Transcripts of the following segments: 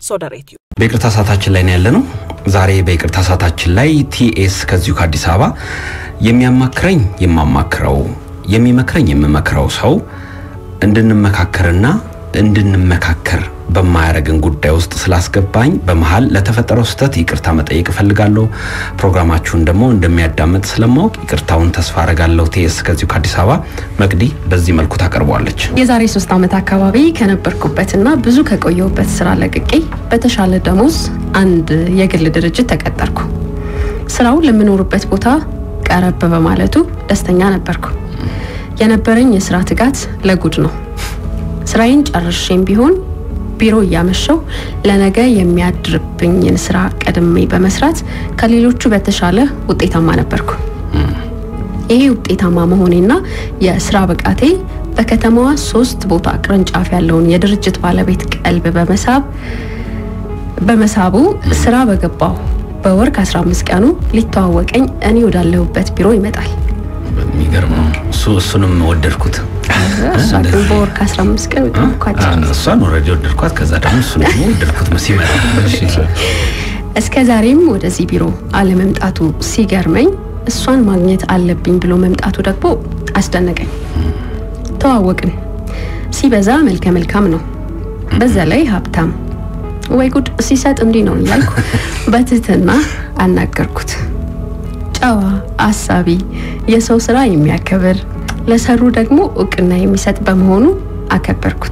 ሶደሬትዩ በይቅርታ ሰዓታችን ላይ ነው ያለ ነው። ዛሬ በይቅርታ ሰዓታችን ላይ ቲኤስ ከዚሁ ከአዲስ አበባ የሚያማክረኝ የማማክረው የሚመክረኝ የምመክረው ሰው እንድንመካከርና እንድንመካከር በማያረግን ጉዳይ ውስጥ ስላስገባኝ በመሀል ለተፈጠረው ስህተት ይቅርታ መጠየቅ እፈልጋለሁ። ፕሮግራማችሁን ደግሞ እንደሚያዳምጥ ስለማወቅ ይቅርታውን ተስፋ አረጋለሁ። ቲኤስ ከዚሁ ከአዲስ አበባ መቅዲ በዚህ መልኩ ታቀርበዋለች። የዛሬ ሶስት ዓመት አካባቢ ከነበርኩበትና ብዙ ከቆየሁበት ስራ ለቅቄ በተሻለ ደሞዝ አንድ የግል ድርጅት ተቀጠርኩ። ስራው ለምኖርበት ቦታ ቀረብ በማለቱ ደስተኛ ነበርኩ። የነበረኝ የስራ ትጋት ለጉድ ነው። ስራዬን ጨርሼም ቢሆን ቢሮ እያመሸው ለነገ የሚያድርብኝን ስራ ቀድሜ በመስራት ከሌሎቹ በተሻለ ውጤታማ ነበርኩ። ይሄ ውጤታማ መሆኔና የስራ ብቃቴ በከተማዋ ሶስት ቦታ ቅርንጫፍ ያለውን የድርጅት ባለቤት ቀልብ በመሳብ በመሳቡ ስራ በገባው በወር ከ15 ቀኑ ሊተዋወቀኝ እኔ ወዳለሁበት ቢሮ ይመጣል። የሚገርም ነው። እሱ እሱንም ወደድኩት። እሷ ግን በወር ከ15 ቀን በጣም እኮ አጭር ጊዜ። እሷን ኦልሬዲ ወደድኳት። ከዛ ደግሞ እሱ ደግሞ ወደድኩት ሲመጣ እስከ ዛሬም ወደዚህ ቢሮ አለመምጣቱ ሲገርመኝ እሷን ማግኘት አለብኝ ብሎ መምጣቱ ደግሞ አስደነቀኝ። ተዋወቅን። ሲበዛ መልከ መልካም ነው፣ በዛ ላይ ሀብታም። ወይ ጉድ ሲሰጥ እንዲህ ነው እያልኩ በትህትና አናገርኩት። ጨዋ፣ አሳቢ፣ የሰው ስራ የሚያከብር ለሰሩ ደግሞ እውቅና የሚሰጥ በመሆኑ አከበርኩት።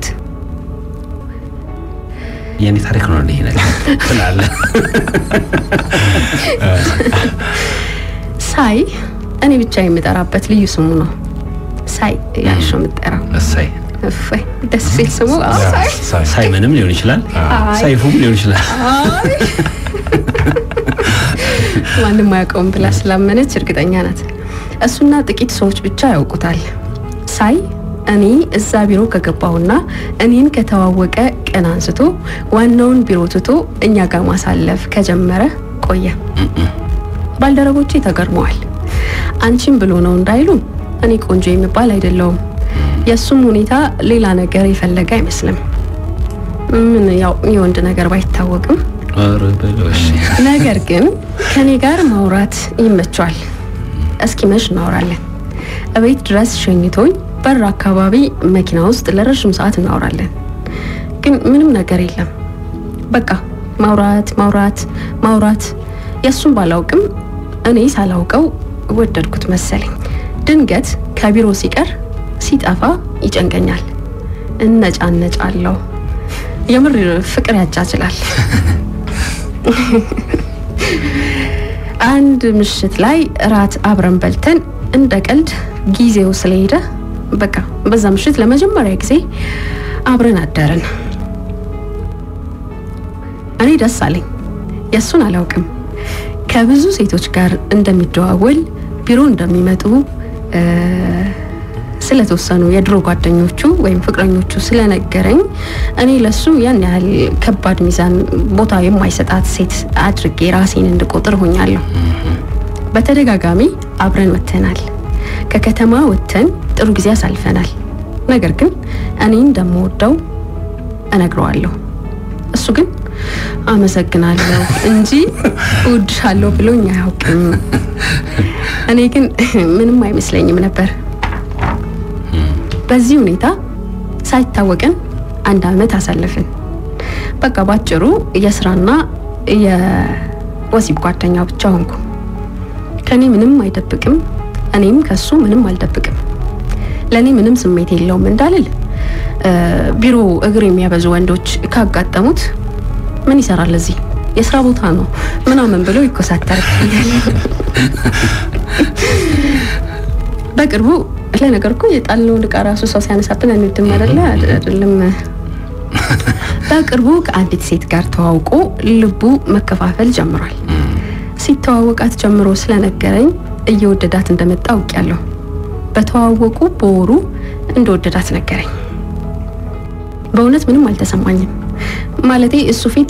የኔ ታሪክ ነው ይሄ ነገር ትላለህ። ሳይ እኔ ብቻ የምጠራበት ልዩ ስሙ ነው። ሳይ ያልሽ ነው የምጠራው። እሰይ እፎይ ደስ ሲል ስሙ። አዎ ሳይ ሳይመንም ሊሆን ይችላል፣ አይ። ሳይፉም ሊሆን ይችላል። አይ። ማንም አያውቀውም ብላ ስላመነች እርግጠኛ ናት። እሱና ጥቂት ሰዎች ብቻ ያውቁታል። ሳይ እኔ እዛ ቢሮ ከገባሁና እኔን ከተዋወቀ ቀን አንስቶ ዋናውን ቢሮ ትቶ እኛ ጋር ማሳለፍ ከጀመረ ቆየ። ባልደረቦቼ ተገርመዋል። አንቺም ብሎ ነው እንዳይሉ እኔ ቆንጆ የሚባል አይደለውም። የእሱም ሁኔታ ሌላ ነገር የፈለገ አይመስልም። ምን ያው የወንድ ነገር ባይታወቅም ኧረ በለው እሺ። ነገር ግን ከኔ ጋር ማውራት ይመቿል። እስኪመሽ እናወራለን። እቤት ድረስ ሸኝቶኝ በር አካባቢ መኪና ውስጥ ለረዥም ሰዓት እናወራለን። ግን ምንም ነገር የለም። በቃ ማውራት ማውራት ማውራት። የእሱን ባላውቅም እኔ ሳላውቀው ወደድኩት መሰለኝ። ድንገት ከቢሮ ሲቀር ሲጠፋ ይጨንቀኛል፣ እነጫነጫለሁ። የምር ፍቅር ያጃጅላል። አንድ ምሽት ላይ እራት አብረን በልተን እንደ ቀልድ ጊዜው ስለሄደ በቃ በዛ ምሽት ለመጀመሪያ ጊዜ አብረን አደርን። እኔ ደስ አለኝ። የእሱን አላውቅም። ከብዙ ሴቶች ጋር እንደሚደዋወል ቢሮ እንደሚመጡ እ፣ ስለተወሰኑ የድሮ ጓደኞቹ ወይም ፍቅረኞቹ ስለነገረኝ እኔ ለሱ ያን ያህል ከባድ ሚዛን ቦታ የማይሰጣት ሴት አድርጌ ራሴን እንድቆጥር ሆኛለሁ። በተደጋጋሚ አብረን ወጥተናል። ከከተማ ወጥተን ጥሩ ጊዜ አሳልፈናል። ነገር ግን እኔ እንደምወደው እነግረዋለሁ። እሱ ግን አመሰግናለሁ እንጂ እወድሻለሁ ብሎኝ አያውቅም። እኔ ግን ምንም አይመስለኝም ነበር። በዚህ ሁኔታ ሳይታወቀን አንድ አመት አሳለፍን። በቃ ባጭሩ የስራና የወሲብ ጓደኛ ብቻ ሆንኩ። ከኔ ምንም አይደብቅም፣ እኔም ከሱ ምንም አልደብቅም። ለእኔ ምንም ስሜት የለውም እንዳልል እ፣ ቢሮ እግር የሚያበዙ ወንዶች ካጋጠሙት ምን ይሰራል እዚህ የስራ ቦታ ነው ምናምን ብሎ ይኮሳተርብኛል። በቅርቡ ለነገር እኮ የጣልነውን ዕቃ ራሱ ሰው ሲያነሳብን አንድም አይደለ አይደለም። በቅርቡ ከአንዲት ሴት ጋር ተዋውቆ ልቡ መከፋፈል ጀምሯል። ሲተዋወቃት ጀምሮ ስለነገረኝ እየወደዳት እንደመጣ አውቄያለሁ። በተዋወቁ በወሩ እንደወደዳት ነገረኝ። በእውነት ምንም አልተሰማኝም። ማለቴ እሱ ፊት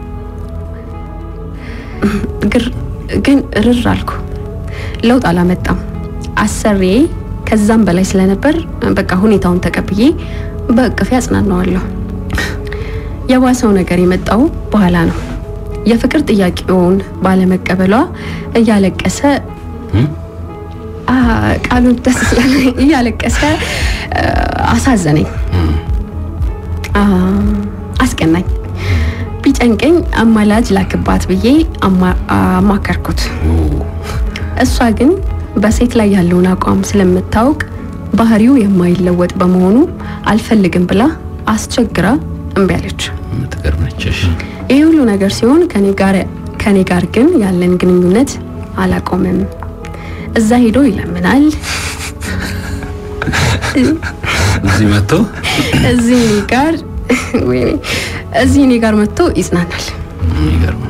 ግር ግን ርር አልኩ። ለውጥ አላመጣም። አሰሪዬ ከዛም በላይ ስለነበር በቃ ሁኔታውን ተቀብዬ በእቅፌ አጽናናዋለሁ። የባሰው ነገር የመጣው በኋላ ነው። የፍቅር ጥያቄውን ባለመቀበሏ እያለቀሰ አ፣ ቃሉን ደስ ስላለ እያለቀሰ አ፣ አሳዘነኝ፣ አ፣ አስቀናኝ። ቢጨንቀኝ አማላጅ ላክባት ብዬ አማ- አማከርኩት። እሷ ግን በሴት ላይ ያለውን አቋም ስለምታውቅ ባህሪው የማይለወጥ በመሆኑ አልፈልግም ብላ አስቸግራ እምቢ አለች። ትገርመች። እሺ። ይህ ሁሉ ነገር ሲሆን ከኔ ጋር ከኔ ጋር ግን ያለን ግንኙነት አላቆምም። እዛ ሄዶ ይለምናል፣ እዚህ መጥቶ እዚህ እኔ ጋር ወይኔ እዚህ እኔ ጋር መጥቶ ይጽናናል። የሚገርም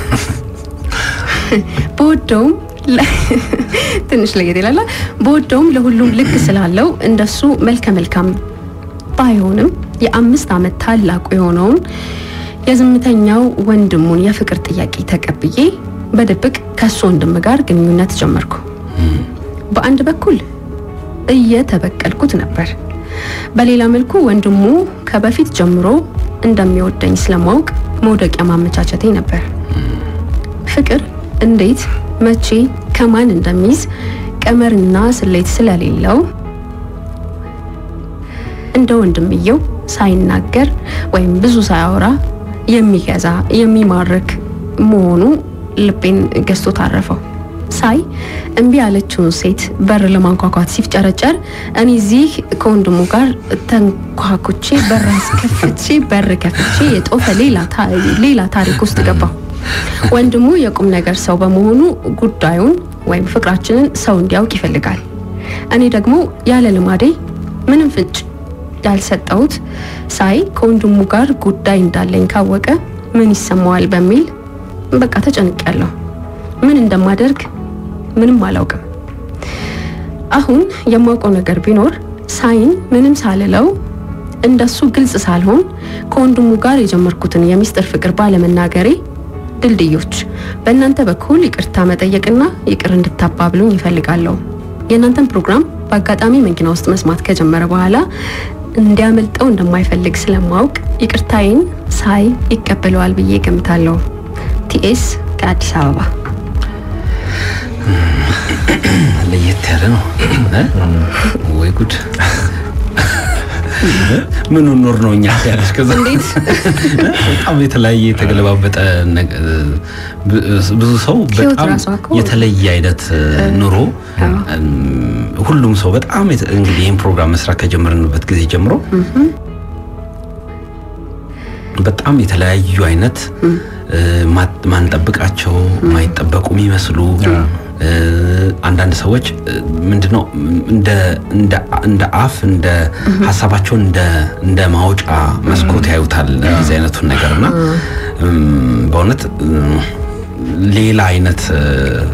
በወደውም ለ- ትንሽ ለየት ይላል። በወደውም ለሁሉም ልክ ስላለው እንደሱ መልከ መልካም ባይሆንም የአምስት ዓመት ታላቁ የሆነውን የዝምተኛው ወንድሙን የፍቅር ጥያቄ ተቀብዬ በድብቅ ከሱ ወንድም ጋር ግንኙነት ጀመርኩ። በአንድ በኩል እየተበቀልኩት ነበር፣ በሌላ መልኩ ወንድሙ ከበፊት ጀምሮ እንደሚወደኝ ስለማወቅ መውደቂያ ማመቻቸቴ ነበር። ፍቅር እንዴት መቼ ከማን እንደሚይዝ ቀመርና ስሌት ስለሌለው እንደ ወንድምየው ሳይናገር ወይም ብዙ ሳያወራ የሚገዛ የሚማርክ መሆኑ ልቤን ገዝቶ ታረፈው። ሳይ እምቢ ያለችውን ሴት በር ለማንኳኳት ሲፍጨረጨር እኔ እዚህ ከወንድሙ ጋር ተንኳኩቼ በር አስከፍቼ በር ከፍቼ የጦፈ ሌላ ታ- ሌላ ታሪክ ውስጥ ገባሁ። ወንድሙ የቁም ነገር ሰው በመሆኑ ጉዳዩን ወይም ፍቅራችንን ሰው እንዲያውቅ ይፈልጋል። እኔ ደግሞ ያለ ልማዴ ምንም ፍንጭ ያልሰጠሁት ሳይ ከወንድሙ ጋር ጉዳይ እንዳለኝ ካወቀ ምን ይሰማዋል በሚል በቃ ተጨንቄያለሁ። ምን እንደማደርግ ምንም አላውቅም። አሁን የማውቀው ነገር ቢኖር ሳይን ምንም ሳልለው እንደሱ ግልጽ ሳልሆን ከወንድሙ ጋር የጀመርኩትን የሚስጥር ፍቅር ባለመናገሬ ድልድዮች በእናንተ በኩል ይቅርታ መጠየቅና ይቅር እንድታባብሉኝ ይፈልጋለሁ። የእናንተን ፕሮግራም በአጋጣሚ መኪና ውስጥ መስማት ከጀመረ በኋላ እንዲያመልጠው እንደማይፈልግ ስለማወቅ ይቅርታዬን ሳይ ይቀበለዋል ብዬ ገምታለሁ። ቲኤስ ከአዲስ አበባ ለየት ያለ ነው እ? ወይ ጉድ ምን ኖር ነው እኛ ያለች ከዛ እንዴት በጣም የተለያየ የተገለባበጠ ነገ- ብ- ብዙ ሰው ህይወት በጣም ራሷ እኮ የተለየ አይነት ኑሮ አዎ። እም፣ ሁሉም ሰው በጣም የተ- እንግዲህ ይህን ፕሮግራም መስራት ከጀመርንበት ጊዜ ጀምሮ በጣም የተለያዩ አይነት እ፣ ማ- ማንጠብቃቸው ማይጠበቁ የሚመስሉ እ፣ አንዳንድ ሰዎች እ፣ ምንድነው እንደ እንደ እንደ አፍ እንደ ሀሳባቸውን እንደ እንደ ማውጫ መስኮት ያዩታል እንደዚህ አይነቱን ነገር እና እም፣ በእውነት እም፣ ሌላ አይነት እ፣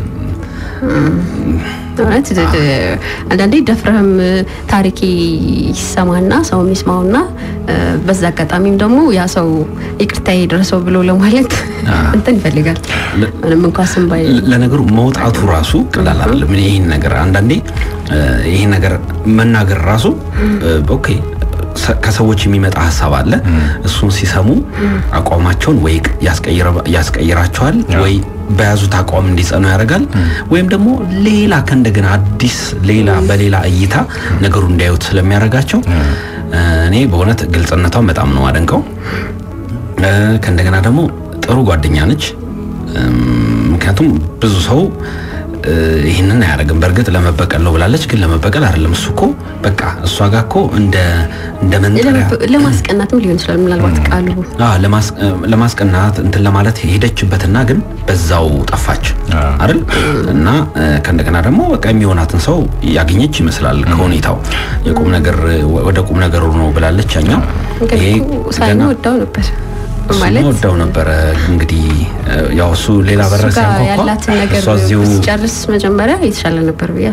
እውነት ድ- ድ- አንዳንዴ ደፍረህም ታሪክ ይሰማና ሰው የሚስማውና እ፣ በዛ አጋጣሚም ደግሞ ያ ሰው ይቅርታ የደረሰው ብሎ ለማለት እንትን ይፈልጋል። ምንም እንኳ ስም ባይ ለነገሩ መውጣቱ ራሱ ቀላል አይደለም። እኔ ይህን ነገር አንዳንዴ እ፣ ይህን ነገር መናገር ራሱ እ፣ ኦኬ ሰ- ከሰዎች የሚመጣ ሀሳብ አለ። እሱን ሲሰሙ አቋማቸውን ወይ ያስቀይረ- ያስቀይራቸዋል ወይ በያዙት አቋም እንዲጸኑ ያደርጋል። ወይም ደግሞ ሌላ ከእንደገና አዲስ ሌላ በሌላ እይታ ነገሩ እንዲያዩት ስለሚያደርጋቸው እ፣ እኔ በእውነት ግልጽነቷን በጣም ነው አደንቀው። እ፣ ከእንደገና ደግሞ ጥሩ ጓደኛ ነች። እም፣ ምክንያቱም ብዙ ሰው እ፣ ይህንን አያደርግም። በእርግጥ ለመበቀል ነው ብላለች፣ ግን ለመበቀል አይደለም። እሱ እኮ በቃ እሷ ጋር እኮ እንደ እንደ መንጠሪያ ለማስቀናትም ሊሆን ይችላል ምናልባት ቃሉ አዎ፣ ለማስ- ለማስቀናት እንትን ለማለት ሄደችበትና ግን በዛው ጠፋች አይደል? እና እ፣ ከእንደገና ደግሞ በቃ የሚሆናትን ሰው ያገኘች ይመስላል ከሁኔታው የቁም ነገር ወደ ቁም ነገሩ ነው ብላለች። ያኛው ግን ይሄ እኮ ሳይሆን ገና ወዳው ነበር እሱማ ማለት ወዳው ነበረ እንግዲህ እ፣ ያው እሱ ሌላ እሱ በረ ጋር ሲያንኳኳ ያላትን ነገር እሷ እዚሁ ሲጨርስ መጀመሪያ የተሻለ ነበር ብያ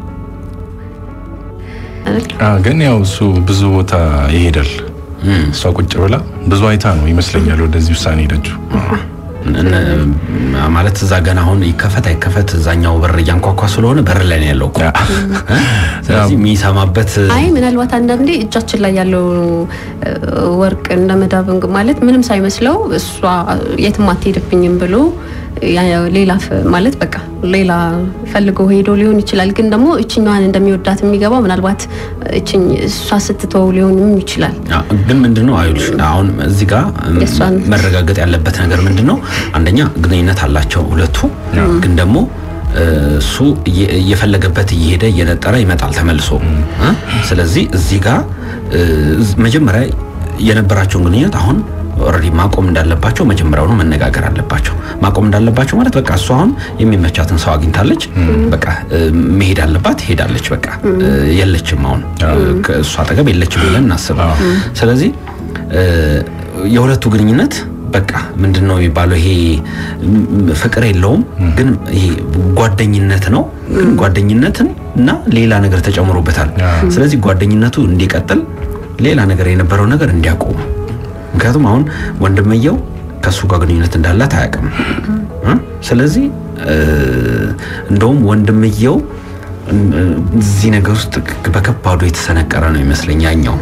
አይደል? አዎ፣ ግን ያው እሱ ብዙ ቦታ ይሄዳል። እም፣ እሷ ቁጭ ብላ ብዙ አይታ ነው ይመስለኛል ወደዚህ ውሳኔ ሄደችው። እነ- ማለት እዛ ገና አሁን ይከፈት አይከፈት እዛኛው በር እያንኳኳ ስለሆነ በር ላይ ነው ያለው እኮ እ? ስለዚህ የሚሰማበት አይ ምናልባት አንዳንዴ እጃችን ላይ ያለው እ፣ ወርቅ እንደ መዳብ እንግ- ማለት ምንም ሳይመስለው እሷ የትም አትሄድብኝም ብሎ ያ- ሌላ ፍ- ማለት በቃ ሌላ ፈልጎ ሄዶ ሊሆን ይችላል። ግን ደግሞ እችኛዋን እንደሚወዳት የሚገባው ምናልባት እችኝ እሷ ስትተው ሊሆንም ይችላል። አ፣ ግን ምንድነው አይሉሽ አሁን እዚህ ጋር እም፣ የእሷን- መረጋገጥ ያለበት ነገር ምንድነው አንደኛ ግንኙነት አላቸው ሁለቱ ግን ደግሞ እ፣ እሱ እየ- እየፈለገበት እየሄደ እየነጠረ ይመጣል ተመልሶ እ? ስለዚህ እዚህ ጋር እ፣ መጀመሪያ የነበራቸውን ግንኙነት አሁን ኦልሬዲ ማቆም እንዳለባቸው መጀመሪያውኑ መነጋገር አለባቸው። ማቆም እንዳለባቸው ማለት በቃ እሷ አሁን የሚመቻትን ሰው አግኝታለች፣ በቃ እ፣ መሄድ አለባት፣ ሄዳለች። በቃ እ፣ የለችም አሁን ከእሷ አጠገብ የለችም ብለን እናስብ። ስለዚህ እ፣ የሁለቱ ግንኙነት በቃ ምንድን ነው የሚባለው? ይሄ ም- ፍቅር የለውም ግን ይሄ ጓደኝነት ነው። ግን ጓደኝነትን እና ሌላ ነገር ተጨምሮበታል። ስለዚህ ጓደኝነቱ እንዲቀጥል ሌላ ነገር የነበረው ነገር እንዲያቆሙ ምክንያቱም አሁን ወንድምየው ከእሱ ጋር ግንኙነት እንዳላት አያውቅም እ? ስለዚህ እ፣ እንደውም ወንድምየው እ፣ እዚህ ነገር ውስጥ በከባዱ የተሰነቀረ ነው ይመስለኝ ያኛው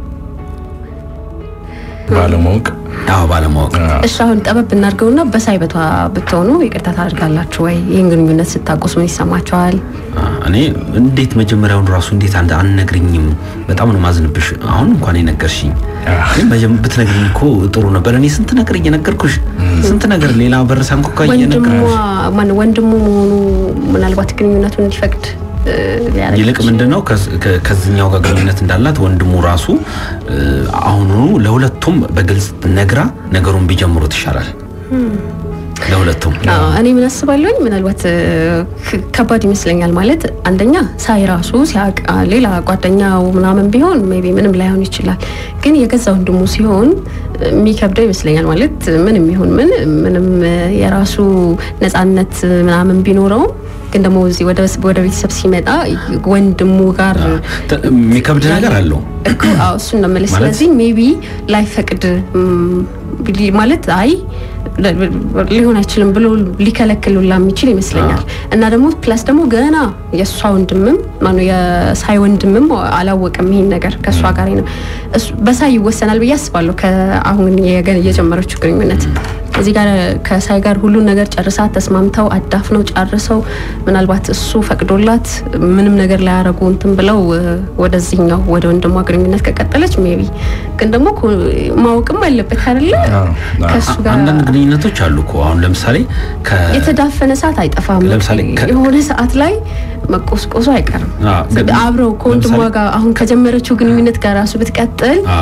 ባለማወቅ አዎ ባለማወቅ እሺ አሁን ጠበብ እናድርገውና በሳይበቷ ብትሆኑ ይቅርታ ታደርጋላችሁ ወይ? ይህን ግንኙነት ስታቆስ ምን ይሰማቸዋል? እኔ እንዴት መጀመሪያውን ራሱ እንዴት አንድ አንነግርኝም? በጣም ነው ማዝንብሽ። አሁን እንኳን የነገርሽኝ ግን መጀመ- ብትነግሪኝ እኮ ጥሩ ነበር። እኔ ስንት ነገር እየነገርኩሽ ስንት ነገር ሌላ በር ሳንኳኳ ወንድሟ እየነገርኩሽ ማነው ወንድሙ መሆኑ ምናልባት ግንኙነቱን እንዲፈቅድ እ፣ ሊያደርግ ይልቅ ይችላል። ምንድነው ከዝ- ከ- ከዚህኛው ጋር ግንኙነት እንዳላት ወንድሙ ራሱ እ፣ አሁኑኑ ለሁለቱም በግልጽ ነግራ ነገሩን ቢጀምሩት ይሻላል። ለሁለቱም አዎ፣ እኔ ምን አስባለሁኝ ምናልባት እ፣ ክ- ከባድ ይመስለኛል። ማለት አንደኛ ሳይ ራሱ ሲያውቅ አ፣ ሌላ ጓደኛው ምናምን ቢሆን ሜይ ቢ ምንም ላይሆን ይችላል። ግን የገዛ ወንድሙ ሲሆን እ፣ የሚከብደው ይመስለኛል። ማለት ምንም ይሁን ምን ምንም እ፣ የራሱ ነፃነት ምናምን ቢኖረውም ግን ደግሞ እዚህ ወደ ወደ ቤተሰብ ሲመጣ ወንድሙ ጋር ተ- የሚከብድ ነገር አለው። እኮ አዎ እሱን ነው የምልህ። ማለት- ስለዚህ ሜቢ ላይፈቅድ ም፣ ሊ- ማለት አይ ለ- ሊሆን አይችልም ብሎ ሊከለክል ሁላ የሚችል ይመስለኛል። እና ደግሞ ፕላስ ደግሞ ገና የእሷ ወንድምም ማነው የሳይ ወንድምም አላወቅም ይሄን ነገር ከእሷ ጋር ነው እሱ በሳይ ይወሰናል ብዬ አስባለሁ። ከአሁን የገ- የጀመረችው ግንኙነት እዚህ ጋር ከሳይ ጋር ሁሉን ነገር ጨርሳ ተስማምተው አዳፍነው ጨርሰው ምናልባት እሱ ፈቅዶላት ምንም ነገር ላያረጉ እንትን ብለው እ፣ ወደዚህኛው ወደ ወንድሟ ግንኙነት ከቀጠለች ሜቢ ግን ደግሞ እኮ ማወቅም አለበት አይደለ አዎ። ከእሱ ጋር አንዳንድ ግንኙነቶች አሉ እኮ አሁን ለምሳሌ ከ የተዳፈነ ሰዓት አይጠፋም። ለምሳሌ ከ- የሆነ ሰዓት ላይ መቆስቆሱ አይቀርም። አዎ፣ ግን አብረው ከወንድሟ ለምሳሌ- ጋር አሁን ከጀመረችው ግንኙነት ጋር ራሱ ብትቀጥል አ፣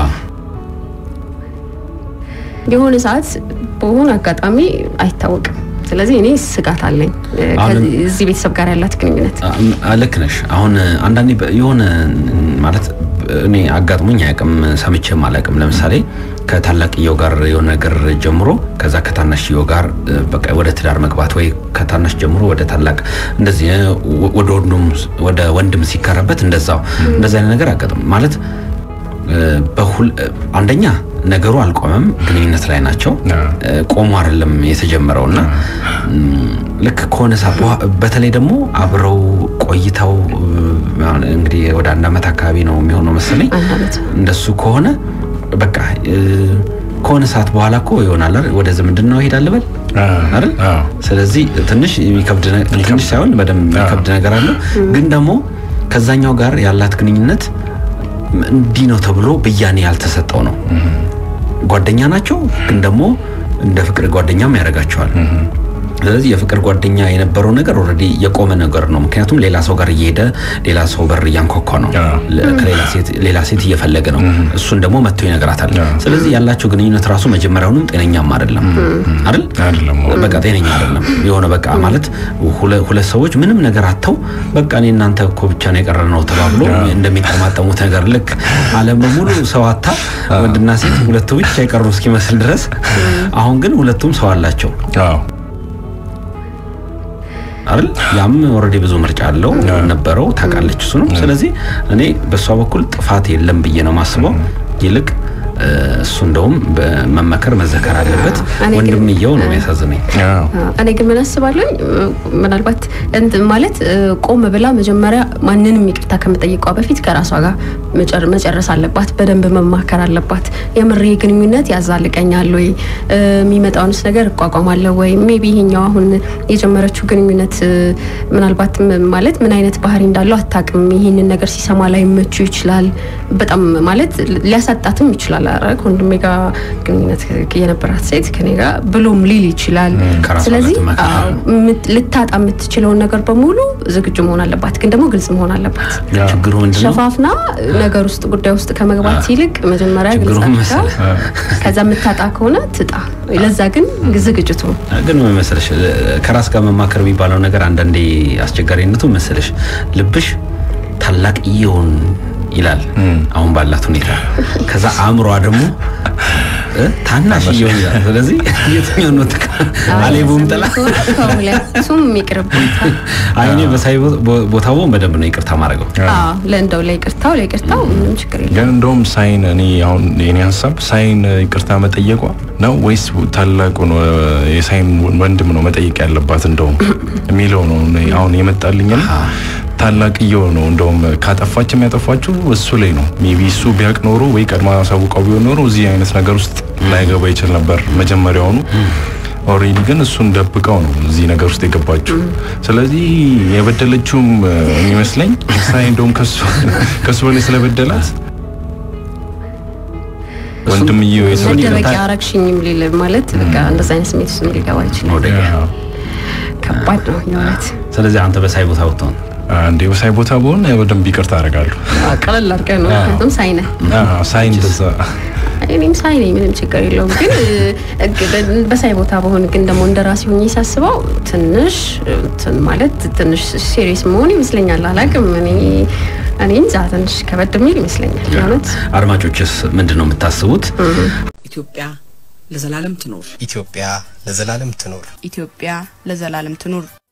የሆነ ሰዓት በሆነ አጋጣሚ አይታወቅም። ስለዚህ እኔ ስጋት አለኝ እ፣ አሁን- ከዚህ- እዚህ ቤተሰብ ጋር ያላት ግንኙነት አ፣ ልክ ነሽ። አሁን አንዳንዴ በ- የሆነ ማለት እኔ አጋጥሞኝ አያውቅም፣ ሰምቼም አላውቅም። ለምሳሌ ከታላቅየው ጋር የሆነ ነገር ጀምሮ ከዛ ከታናሽየው ጋር እ፣ በቃ ወደ ትዳር መግባት ወይ ከታናሽ ጀምሮ ወደ ታላቅ እንደዚህ እ፣ ወደ ወንድም ወደ ወንድም ሲከረበት እንደዛው እንደዚህ አይነት ነገር አጋጥም ማለት እ፣ በሁል እ፣ አንደኛ ነገሩ አልቆመም፣ ግንኙነት ላይ ናቸው። አዎ። እ፣ ቆሞ አይደለም የተጀመረው እና ም፣ ልክ ከሆነ ሰዓት በኋ- በተለይ ደግሞ አብረው ቆይተው እ፣ አሁን እንግዲህ ወደ አንድ ዓመት አካባቢ ነው የሚሆነው መሰለኝ። አንድ ዓመት እንደሱ ከሆነ በቃ እ፣ ከሆነ ሰዓት በኋላ እኮ ይሆናል አይደል? ወደ ዝምድናው ይሄዳል በል አይደል? አዎ። ስለዚህ ትንሽ የሚከብድ ነ- ትንሽ ሳይሆን በደንብ የሚከብድ ነገር አለው። ግን ደግሞ ከዛኛው ጋር ያላት ግንኙነት እንዲህ ነው ተብሎ ብያኔ ያልተሰጠው ነው። ጓደኛ ናቸው፣ ግን ደግሞ እንደ ፍቅር ጓደኛም ያደርጋቸዋል። ስለዚህ የፍቅር ጓደኛ የነበረው ነገር ኦልሬዲ የቆመ ነገር ነው። ምክንያቱም ሌላ ሰው ጋር እየሄደ ሌላ ሰው በር እያንኳኳ ነው፣ አዎ። ለ- ከሌላ ሴት ሌላ ሴት እየፈለገ ነው። እሱን ደግሞ መጥቶ ይነግራታል። አዎ። ስለዚህ ያላቸው ግንኙነት ራሱ መጀመሪያውንም ጤነኛም አይደለም አይደል? አይደለም በቃ ጤነኛ አይደለም። የሆነ በቃ ማለት ሁለ- ሁለት ሰዎች ምንም ነገር አጥተው በቃ እኔ እናንተ እኮ ብቻ ነው የቀረ ነው ተባብሎ እንደሚጠማጠሙት ነገር ልክ ዓለም በሙሉ ሰው አታ ወንድና ሴት ሁለቱ ብቻ የቀሩ እስኪመስል ድረስ አሁን ግን ሁለቱም ሰው አላቸው አዎ አይደል? ያም ኦልሬዲ ብዙ ምርጫ አለው ነበረው ታውቃለች እሱ ነው። ስለዚህ እኔ በእሷ በኩል ጥፋት የለም ብዬ ነው ማስበው። ይልቅ እሱ እንደውም በመመከር መዘከር አለበት። እኔ ግን- ወንድምየው ነው የሚያሳዝነኝ። አዎ። እኔ ግን ምን አስባለሁ ምናልባት እንትን ማለት እ፣ ቆም ብላ መጀመሪያ ማንንም ይቅርታ ከመጠየቋ በፊት ከራሷ ጋር መጨር- መጨረስ አለባት። በደንብ መማከር አለባት። የምር ይሄ ግንኙነት ያዛልቀኛል ወይ እ፣ የሚመጣውንስ ነገር እቋቋማለሁ ወይ ሜቢ ይሄኛው አሁን የጀመረችው ግንኙነት እ፣ ምናልባት ም- ማለት ምን አይነት ባህሪ እንዳለው አታውቅም። ይህንን ነገር ሲሰማ ላይ መቹ ይችላል። በጣም ማለት ሊያሳጣትም ይችላል። ኧረ ከወንድሜ ጋር ግንኙነት የነበራት ሴት ከኔ ጋር ብሎም ሊል ይችላል። ከራሷ ጋር ስለዚህ ትመካከር። አዎ፣ ምት- ልታጣ የምትችለውን ነገር በሙሉ ዝግጁ መሆን አለባት። ግን ደግሞ ግልጽ መሆን አለባት። ያ። ችግሩ ምንድን ነው? ሸፋፍና ነገር ውስጥ ጉዳይ ውስጥ ከመግባት ይልቅ መጀመሪያ ችግሩ ግልጽ መሰለህ? አድርጋ ከዛ የምታጣ ከሆነ ትጣ። ለዛ ግን ዝግጅቱ ነው። ግን ምን መሰለሽ ከራስ ጋር መማከር የሚባለው ነገር አንዳንዴ አስቸጋሪነቱ መሰለሽ ልብሽ ታላቅ እየውን ይላል አሁን ባላት ሁኔታ ከዛ አእምሯ ደግሞ እ ታናሽ እየውን ይላል ስለዚህ የትኛው ነው ትካ አሌቡም ጥላ ከሁለቱም ይቅርብታ። አይ እኔ በሳይ ቦታ ቦን በደንብ ነው ይቅርታ ማድረገው ለእንደው ለይቅርታው ለይቅርታው ምንም ችግር የለም። ግን እንደውም ሳይን እኔ አሁን የኔ ሀሳብ ሳይን ይቅርታ መጠየቋ ነው ወይስ ታላቁን የሳይን ወንድም ነው መጠየቅ ያለባት እንደውም የሚለው ነው እኔ አሁን የመጣልኝና ታላቅየው ነው እንደውም ካጠፋችም ያጠፋችው እሱ ላይ ነው። ሜቢ እሱ ቢያቅ ኖሮ ወይ ቀድማ አሳውቀው ቢሆን ኖሮ እዚህ አይነት ነገር ውስጥ ላይገባ ይችል ነበር መጀመሪያውኑ። ኦልሬዲ ግን እሱን ደብቀው ነው እዚህ ነገር ውስጥ የገባችው። ስለዚህ የበደለችውም የሚመስለኝ ሳይ እንደውም ከሱ ከሱ በላይ ስለበደላት ወንድምየው የሰው መደበቂያ አረግሽኝም ሊል ማለት በቃ እንደዛ አይነት ስሜት ውስጥ ሊገባ ይችላል። መውደቂያ ከባድ ነው የእውነት። ስለዚህ አንተ በሳይ ቦታ ወጥተውን አንዴ በሳይ ቦታ በሆን በደንብ ይቅርታ አደርጋለሁ። ቀለል አድርገህ ነው ምክንያቱም ሳይነ አዎ፣ ሳይ እንደዛ እኔም ሳይ ነኝ፣ ምንም ችግር የለውም። ግን እ፣ በሳይ ቦታ በሆን ግን ደግሞ እንደ ራሴ ሆኜ ሳስበው ትንሽ እንትን ማለት ትንሽ ሲሪየስ መሆን ይመስለኛል። አላውቅም እኔ እኔ እንጃ ትንሽ ከበድ የሚል ይመስለኛል የእውነት አድማጮችስ ምንድን ነው የምታስቡት? ኢትዮጵያ ለዘላለም ትኖር። ኢትዮጵያ ለዘላለም ትኖር። ኢትዮጵያ ለዘላለም ትኑር።